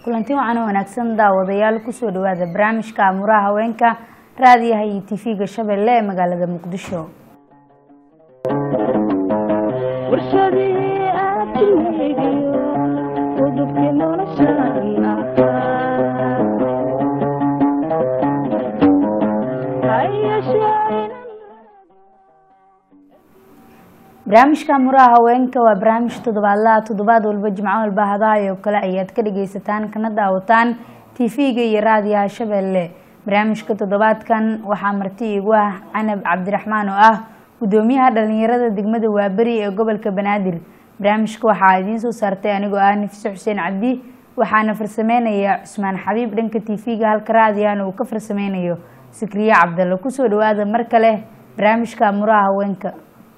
kulanti wacan oo wanaagsan daawadayaal kusoo dhawaada barnaamijka amuraha haweenka raadiyaha iyo tv-ga shabeelle ee magaalada muqdisho barnaamijka amuraha haweenka waa barnaamij toddobaadlaha toddobaad walba jimco walba hadahay oo kale ayaad ka dhageysataan kana daawataan tv-ga iyo raadiyaha shabeelle barnaamijka toddobaadkan waxaa marti igu ah canab cabdiraxmaan oo ah gudoomiyaha dhalinyarada degmada waaberi ee gobolka banaadir barnaamijka waxaa idiin soo saartay anigoo ah nafise xuseen cabdi waxaana farsameynaya cusmaan xabiib dhanka tv-ga halka raadiyahana uu ka farsameynayo sikriye cabdalle kusoo dhawaada mar kale barnaamijka amuraha haweenka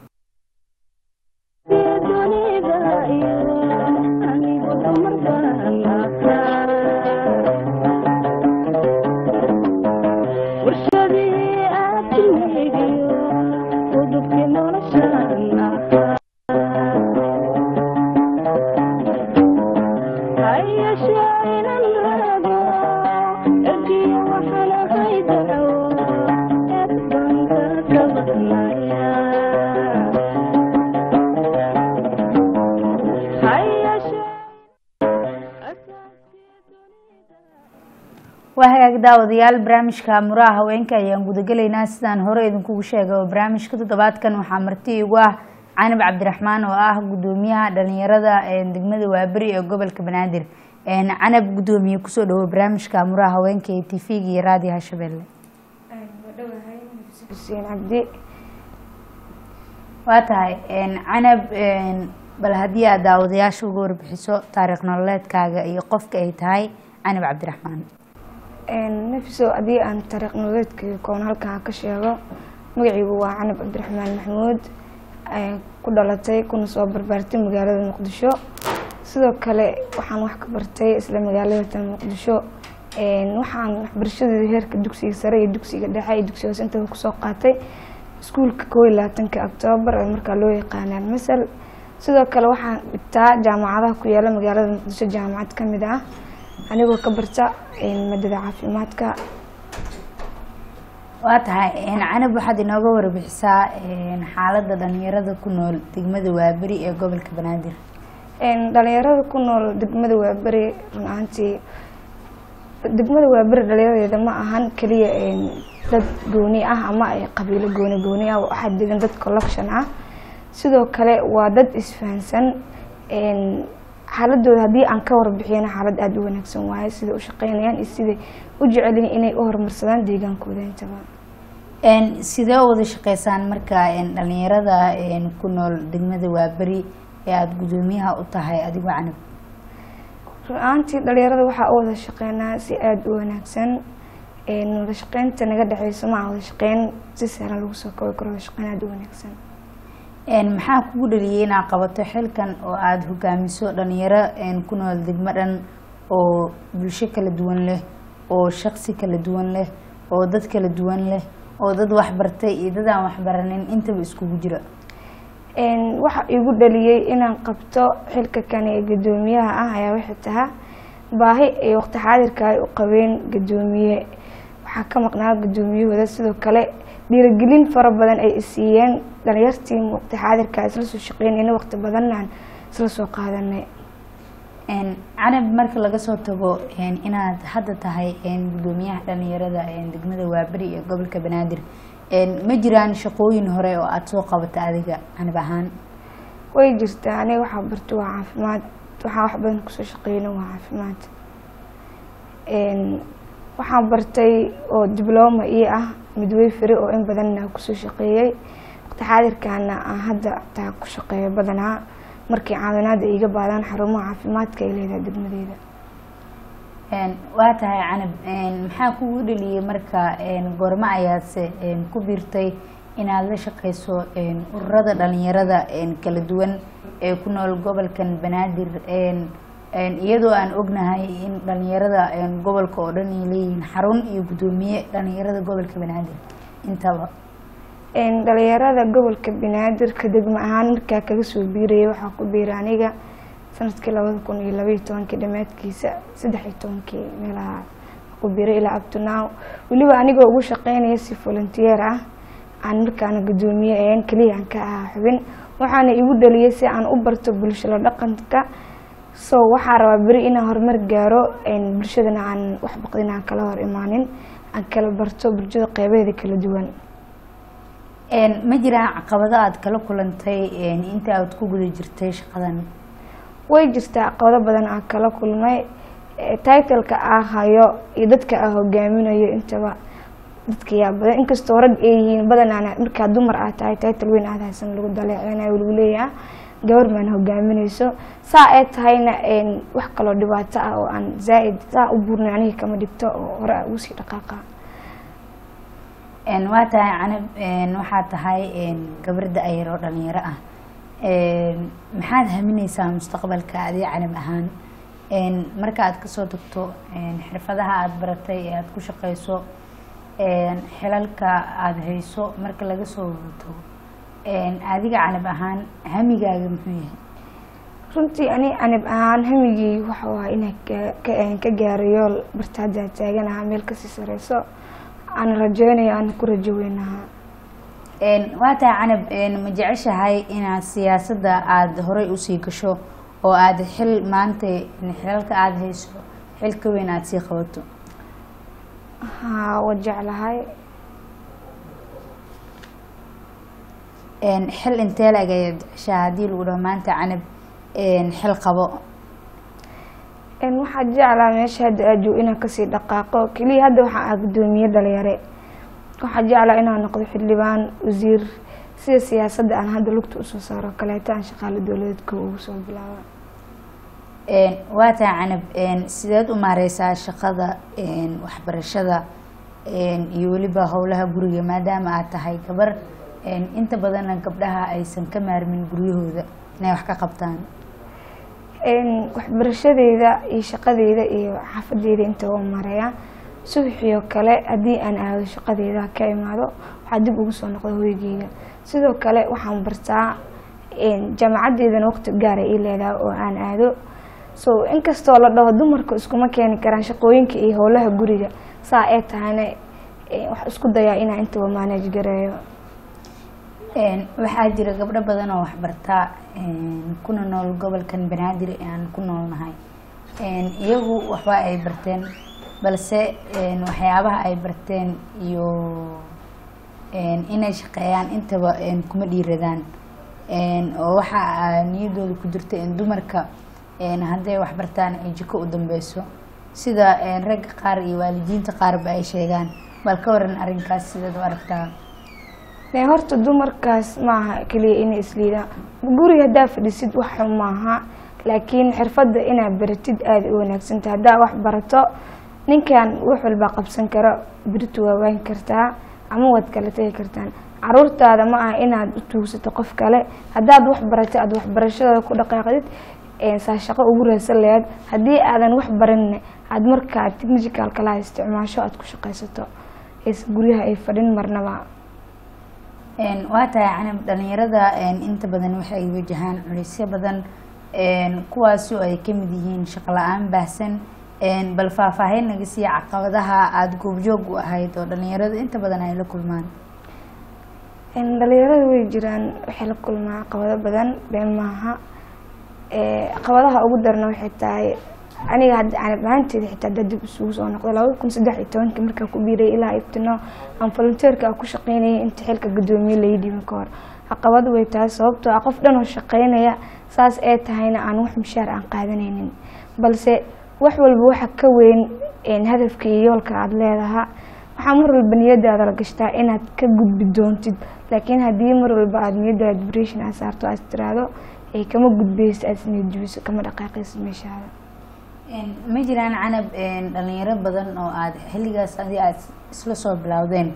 waa hagaag daawadayaal barnaamijka muraha haweenka ayaan gudagelaynaa sidaan hore idinkugu sheegay oo barnaamijka toddobaadkan waxaa marti igu ah canab cabdiraxmaan oo ah gudoomiyaha dhalinyarada degmada waaberi ee gobolka banaadir canab gudoomiye kusoo dhawo barnaamijka muraha haweenka ee tv-ga iyo raadiyaha shabeelle cabdi waa tahay canab bal haddii aad daawadayaasha uga warbixiso taariikh nololeedkaaga iyo qofka ay tahay canab cabdiraxmaan nafiso haddii aan taariikh nololeedkayga koon halkan ka sheego magacaygu waa canab cabdiraxmaan maxamuud ku dhalatay kuna soo barbaartay magaalada muqdisho sidoo kale waxaan wax ka bartay isla magaalada tan muqdisho waxaan waxbarashadeeda heerka dugsiga sare iyo dugsiga dhexe iyo dugsiga hoose intaba kusoo qaatay iskuulka koo iyo labaatanka octoobar ee markaa loo yaqaanaan masal sidoo kale waxaan dhigtaa jaamacadaha ku yaala magaalada muqdisho jaamacad kamid ah anigoo ka barta maadada caafimaadka waa tahay canab waxaad inooga warbixisaa xaalada dhalinyarada ku nool degmada waaberi ee gobolka banaadir dhalinyarada ku nool degmada waaberi run ahaantii degmada waaberi dhalinyaradeeda ma ahan keliya dad gooni ah ama qabiilo gooni gooni ah waxaa degan dad collection ah sidoo kale waa dad isfahansan xaaladooda haddii aan ka warbixiyana xaalad aada u wanaagsan waaye siday u shaqeynayaan iyo siday u jecelyihin inay u horumarsadaan deegaankooda intaba sidee u wada shaqeysaan marka dhalinyarada ku nool degmada waaberi ee aada gudoomiyaha u tahay adigoo canab run-aantii dhalinyarada waxaa u wada shaqeynaa si aada u wanaagsan wada shaqeynta naga dhexeyso maa wada shaqeyn si sahlan lagu soo koobi karo wada shaqeyn aada u wanaagsan maxaa kugu dhaliyay inaad qabato xilkan oo aada hogaamiso dhalinyaro ku nool degmo dhan oo bulsho kala duwan leh oo shaqsi kala duwan leh oo dad kala duwan leh oo dad waxbartay iyo dad aan waxbaranin intaba iskugu jira waxa igu dhaliyey inaan qabto xilka kani ee guddoomiyaha ah ayaa waxay tahaa baahi ay waqti xaadirka ay u qabeen guddoomiye waxaa ka maqnaa guddoomiyahooda sidoo kale dhiirigelin fara badan ay isiiyeen dhalinyartii waqti xaadirka isla soo shaqeynayna waqti badanaan isla soo qaadanay canab marka laga soo tago inaad hadda tahay gudoomiyaha dhalinyarada degmada waaberi ee gobolka banaadir ma jiraan shaqooyin hore oo aada soo qabata adiga canab ahaan way jirtaa aniga waxaa barta waa caafimaad waxaa wax badan kusoo shaqeyna waa caafimaad waxaan bartay oo dibloma ii ah midwey feri oo in badanna kusoo shaqeeyey waqti xaadirkaana aan hadda taa ku shaqeeyo badanaa markii caawinaada iga baadaan xarumaha caafimaadka ay leedahay degmadeeda waa tahay canab maxaa kugu dhaliyey marka goormo ayaadse ku biirtay inaad la shaqeyso ururada dhalinyarada kala duwan ee ku nool gobolkan banaadir iyadoo aan ognahay in dhalinyarada gobolka oo dhan ay leeyihiin xarun iyo guddoomiye dhalinyarada gobolka banaadir intaba dhalinyarada gobolka banaadir ka degmo ahaan markaa kaga soo biiraya waxaa ku biira aniga sanadkii labada kun iyo labaiyo tobankii dhammaadkiisa saddex iyo tobankii meelaha ku biray ilaa abtunow weliba anigoo ugu shaqeynaya si volunteer ah aan markaana guddoomiye ahayn keliya aan ka ahaa xubin waxaana igu dhaliyay si aan u barto bulshada dhaqanka so waxaa rabaa beri inaan horumar gaaro bulshadana aan wax baqdin aan kala hor imaanin aan kala barto bulshada qeybaheeda kala duwan ma jiraan caqabado aada kala kulantay inta aad ku guda jirtay shaqadan way jirtaa caqabado badan aan kala kulmay titleka aa hayo iyo dadka aa hogaaminayo intaba dadka yaa badan inkastoo rag ay yihiin badanaana markaa dumar aad tahay title weyn aad haysan lagu daleeceynayo lagu leeyaha gabar maan hogaaminayso saa ay tahayna wax kaloo dhibaato ah oo aan zaa-id saa u buurnay aniga kama dhigto oo hore a ugu sii dhaqaaqa waa tahay canab waxaa tahay gabarda ayar oo dhalinyaro ah maxaad hamineysaa mustaqbalka adi canab ahaan marka aad kasoo tagto xirfadaha aada baratay ee aada ku shaqeyso xilalka aada hayso marka laga soo tago adiga canab ahaan hamigaaga muxuu yahay runtii ani canab ahaan hamigii waxau ahaa inaan ka gaaro yool bartaada taagan ahaa meel kasii sareyso aan rajeynayo aan ku rajo weynahaa waa tahay canab ma jeceshahay inaad siyaasadda aada horey usii gasho oo aada xil maanta xilalka aada hayso xil ka weyn aada sii qabato haa wa jeclahay xil intee la-eg ayaad jeceshaha haddii lagu dhaho maanta canab xil qabo waxaa jeclaa meesha hadda aajoog inaan kasii dhaqaaqo keliya hadda waxaa ah guddoomiye dhalinyare waxaa jeclaa inaan noqdo xildhibaan wasiir sida siyaasadda aan hadda lugta usoo saaro kaleeto aan shaqaalo dowladeedka ugu soo bilaaba waa tahay canab sideed u maareysaa shaqada waxbarashada iyo weliba howlaha guriga maadaama aad tahay gabar inta badanna gabdhaha aysan ka maarmin guryahooda inay wax ka qabtaan waxbarashadeyda iyo shaqadeyda iyo xaafadeyda inta waa mareeya subaxiyo kale haddii aan aado shaqadeyda ka imaado waxaa dib ugu soo noqda hoygeyga sidoo kale waxaan bartaa jaamacadeydana waqti gaara ii leedaha oo aan aado so inkastoo la dhaho dumarka iskuma keeni karaan shaqooyinka iyo howlaha guriga saa ee tahayna wax isku dayaa inaan intaba maanaj gareeyo waxaa jira gabdho badan oo waxbartaa kuna nool gobolkan banaadir aan ku noolnahay iyagu waxba ay barteen balse waxyaabaha ay barteen iyo inay shaqeeyaan intaba kuma dhiiradaan oo waxa niyadooda ku jirta in dumarka hadday waxbartaan ay jiko u dambeyso sida ragga qaar iyo waalidiinta qaarba ay sheegaan bal ka waran arrinkaas sidaad u aragtaa horta dumarkaas maaha keliya inay isliidaan guriga haddaa fadhisid wax xun maaha laakiin xirfadda inaad baratid aada u wanaagsanta haddaa wax barato ninkan wax walbaa qabsan karo beritu waa waan kartaa ama waad kala tegi kartaan caruurtaada ma aha inaad u tuugsato qof kale haddaad wax baratay aada waxbarashadooda ku dhaqaaqdid saa shaqo ugu raadsan lahayd haddii aadan wax barinna aada markaa technical kalaha isticmaasho aada ku shaqaysato guryaha ay fadhin marnaba waa tahay canab dhalinyarada inta badan waxay wajahaan culeysyo badan kuwaasi oo ay kamid yihiin shaqo la-aan baahsan bal faahfaahin naga siiya caqabadaha aada goobjoog u ahayd oo dhalinyarada inta badan ay la kulmaan dhalinyarada way jiraan waxay la kulmaa caqabado badan been maaha caqabadaha ugu darna waxay tahay aniga hadda canab ahaanteeda xitaa hadda dib isugu soo noqdo labada kun saddex iyo tobankii markaa ku biiray ilaa ibtino aan volunteerka ku shaqeynayay inta xilka guddoomiye laii dhiban ka hor caqabad way tahay sababtoo ah qof dhan oo shaqeynaya saas ee tahayna aan wax mishaar aan qaadanaynin balse wax walba waxa ka weyn hadafka iyo yoolka aada leedaha waxaa mar walba niyadaada la gashtaa inaad ka gudbi doontid laakiin haddii mar walba aada niyadaada dibration aad saarto aad tiraahdo ay kama gudbeyso aad isniyad jabiso kama dhaqaaqayso meeshaada ma jiraan canab dhalinyaro badan oo aada xilligaas adi aada isla soo bilowdeen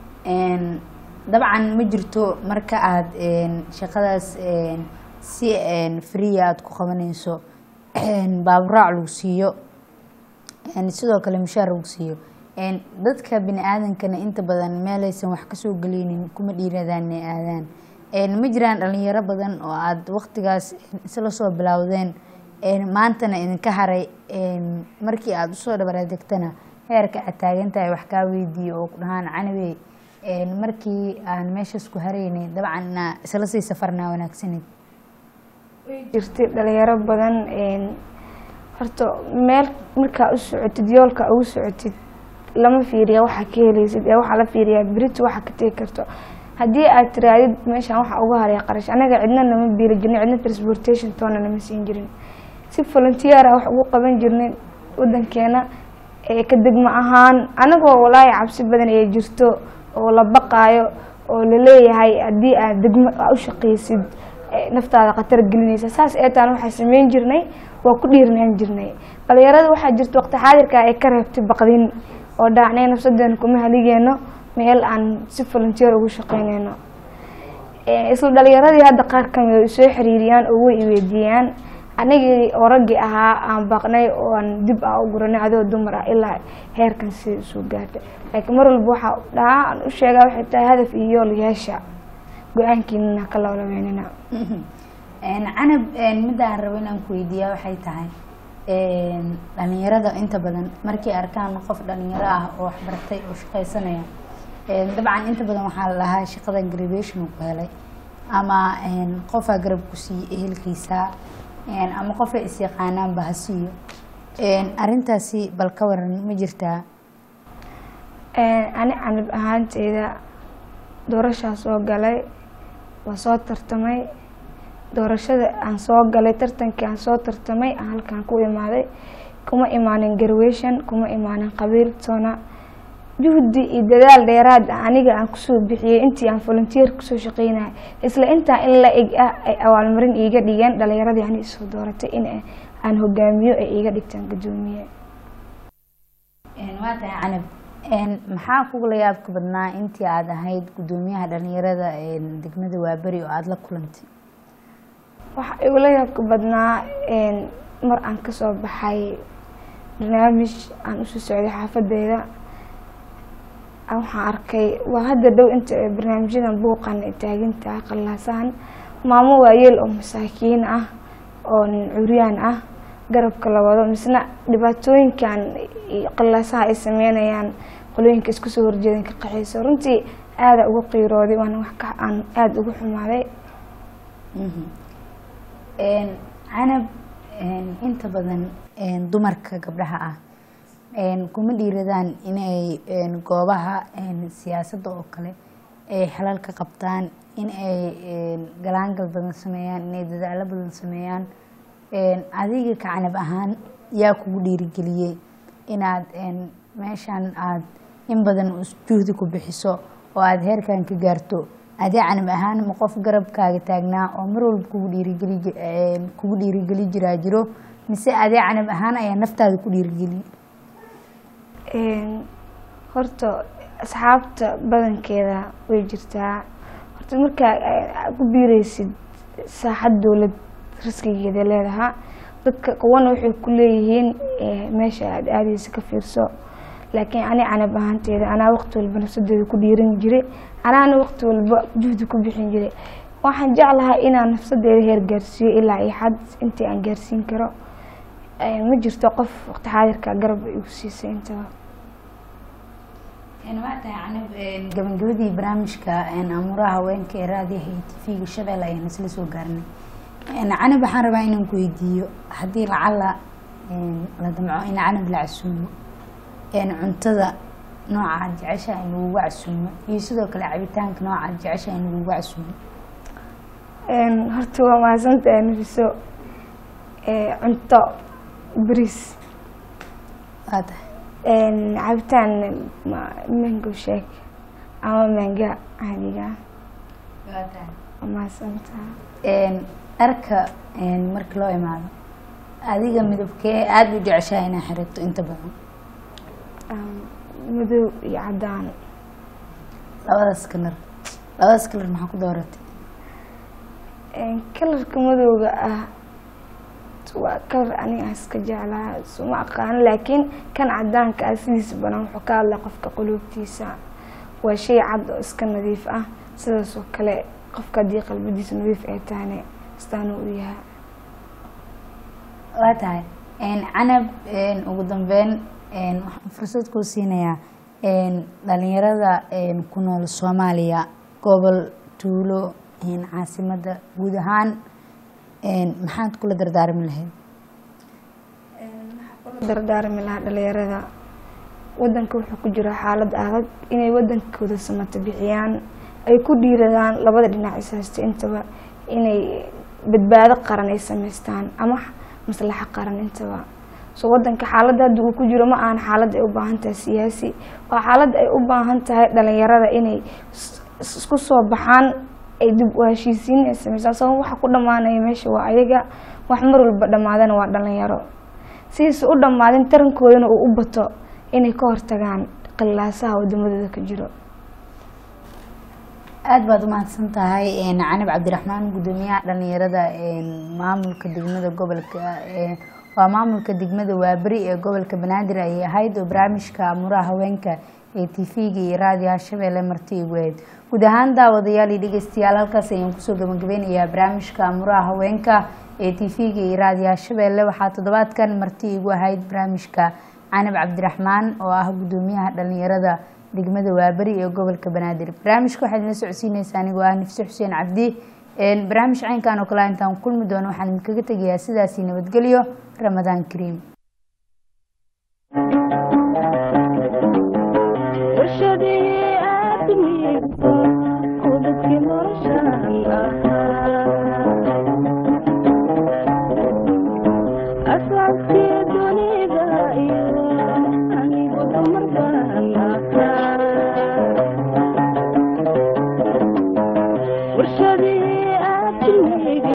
dabcan ma jirto marka aada shaqadaas si freeya aada ku qabanayso baaburaac lagu siiyo sidoo kale mushaar lagu siiyo dadka bini aadankana inta badan meelaysan wax kasoo geleynin kuma dhiiradaan inay aadaan ma jiraan dhalinyaro badan oo aada waqtigaas isla soo bilowdeen maantana idinka haray markii aada usoo dhabaradegtana heerka aad taagantahay wax kaa weydiiyo oo ku dhahaan canabey markii aan meeshaas ku haraynay dabcan inaa isla sii safarnaa wanaagsaneed jirtay dhalinyaro badan horta meel markaa u socotid yoolka ugu socotid lama fiiriya waxaa ka helaysid ee waxaa la fiiriyaa berito waxa ka tegi karto haddii aad tiraadid meeshaan waxa uga haraya qarash anaga cidna nama biili jirnay cidna transportation toona nama siin jirin si volunteer ah wax ugu qaban jirnay wadankeena ee ka degmo ahaan anagoo walaahi cabsi badan ee jirto oo la baqaayo oo laleeyahay haddii aad degmo u shaqaysid naftaada khatar gelinaysa saas ee taan waxaa sameyn jirnay waa ku dhiirnaan jirnay dhalinyarada waxaa jirta waqti xaadirka ay ka reebtay baqdin oo dhaacnay nafsadeena kuma haligeeno meel aan si volunteer ugu shaqeyneyno isla dhalinyaradii hadda qaar kamid ay soo xiriiriyaan oo way iweydiiyaan anigii oo raggii ahaa aan baaqnay oo aan dib ah u guranay adoo dumar ah ilaa heerkan si soo gaartay laakiin mar walba waxaa dhahaa aan u sheegaa waxay tahay hadaf iyo yool yeesha go-aankiinana ka lawlabeynina canab midda aan rabo inaan ku weydiiyaa waxay tahay dhalinyarada inta badan markay arkaan qof dhalinyaro ah oo waxbartay oo shaqaysanaya dabcan inta badan waxaa la dhahaa shaqadan graduation uu ku helay ama qofaa garab ku siiye ehelkiisa ama qofay is-yaqaanaanba ha siiyo arintaasi bal ka waran ma jirtaa ani canab ahaanteyda doorashaa soo galay waa soo tartamay doorashada aan soo galay tartankii aan soo tartamay aan halkaan ku imaaday kuma imaanin garwation kuma imaanin qabiil toona juhdi iyo dadaal dheeraad ah aniga aan kusoo bixiyey intii aan volunteer kusoo shaqeynaya isla intaa in la eg ah ay awaalmarin iiga dhigeen dhalinyaradii ani isoo dooratay in aan hogaamiyo ay iiga dhigtaan guddoomiye waa tahay canab maxaa kugula yaabka badnaa intii aada ahayd guddoomiyaha dhalinyarada degmada waaberi oo aada la kulantay waxaa igula yaabka badnaa mar aan kasoo baxay barnaamij aan usoo socday xaafadeyda waxaan arkay waa hadda dhow inta barnaamijyadan buuqan taaginta qallaasahan maamo waayeel oo masaakiin ah oo curyaan ah garabka la wado misna dhibaatooyinkan qallaasaha ay sameynayaan qolooyinka isku soo horjeedan ka qaxayso runtii aada ugu qiirooday waana wax ka aan aada ugu xumaaday canab inta badan dumarka gabdhaha ah kuma dhiiradaan inay goobaha siyaasadda oo kale ay xalal ka qabtaan in ay galaangal badan sameeyaan inay dadaalo badan sameeyaan adiga ka canab ahaan yaa kugu dhiirigeliyey inaad meeshan aad in badan juhdi ku bixiso oo aada heerkan ka gaarto adee canab ahaan ma qof garabkaaga taagnaa oo mar walba kugu dhiirigeli kugu dhiirigeli jiraa jiro mise adee canab ahaan ayaa naftaada ku dhiirigeliye horta asxaabta badankeeda way jirtaa horta markaa ku biireysid saaxad dowlad riskigeeda leedahaa dadka kuwana waxay ku leeyihiin meesha aada aadeysa ka fiirso laakiin ani canab ahaanteeda anaa waqti walba nafsadeeda ku dhiiran jiray anaana waqti walba juhdi ku bixin jiray waxaan jeclahay inaan nafsadeeda heer gaarsiiyo ilaa iyo xad intii aan gaarsiin karo ma jirto qof waqti xaadirka garab igu siisay intaba waa tahay canab gabagabadii barnaamijka amuuraha haweenka ee raadiyaha iyo tv-ga shabeelle ayaan isla soo gaarnay canab waxaan rabaa inaan ku weydiiyo haddii lacala la damco in canab la casuumo cuntada nooca aad jeceshaha in lagugu casuumo iyo sidoo kale cabitaanka nooca aad jeceshaha in lagugu casuumo horta waa mahadsantahay nafiso cunto bris waa tahay cabitaan mango shake ama manga caadiga waa tahay waa mahadsantaha dharka markii loo imaado adiga midabkee aada u jeceshaha inaa xirato inta badan madow iyo cadaan labadaas kalar labadaas kalar maxaa ku dooratay kalarka madowga ah waa kalar aniga aan iska jeclaa suma aqaano laakiin kan cadaanka ah sidiisa badan wuxuu ka hadlay qofka quluubtiisa waa shay cad oo iska nadiif ah sidaas oo kale qofka haddii qalbadiisa nadiif ay tahane astaanu u yahay waa tahay canab ugu dambeyn waxaan fursad kuu siinayaa dhalinyarada ku nool soomaaliya gobol tuulo caasimadda guud ahaan maxaad kula dardaarmi lahayd kula dardaarmi lahaa dhalinyarada wadanka wuxuu ku jira xaalad adag inay wadankooda samata bixiyaan ay ku dhiiradaan labada dhinac ishaysto intaba inay badbaado qaran ay sameystaan ama maslaxo qaran intaba so wadanka xaaladda hadda uu ku jiro ma ahan xaalad ay u baahan tahay siyaasi waa xaalad ay u baahan tahay dhalinyarada inay isku soo baxaan ay dib u heshiisiin ay sameystaan sabab waxa ku dhammaanaya meesha waa ayaga wax mar walba dhammaadana waa dhalinyaro sidiisa u dhammaadin tarankoodana uu u bato inay ka hortagaan qilaasaha wadamadooda ka jiro aada baad umahadsan tahay canab cabdiraxmaan guddoomiyaha dhalinyarada maamulka degmada gobolka waa maamulka degmada waaberi ee gobolka banaadir ayay ahayd oo barnaamijka amuraha haweenka ee tv-ga iyo raadiyaha shabeelle marti igu ahayd guud ahaan daawadayaal iyo dhegeystayaal halkaas ayaan kusoo gabagabeynayaa barnaamijka amuraha haweenka ee tv-ga iyo raadiyaha shabeelle waxaa toddobaadkan marti igu ahayd barnaamijka canab cabdiraxmaan oo ah guddoomiyaha dhalinyarada degmada waaberi ee gobolka banaadir barnaamijka waxaad ila socodsiineysaa anigoo ah nifse xuseen cabdi barnaamij caynkan oo kale intaan kulmi doono waxaan idinkaga tegayaa sidaasi nabadgelyo ramadaan kariim warshadii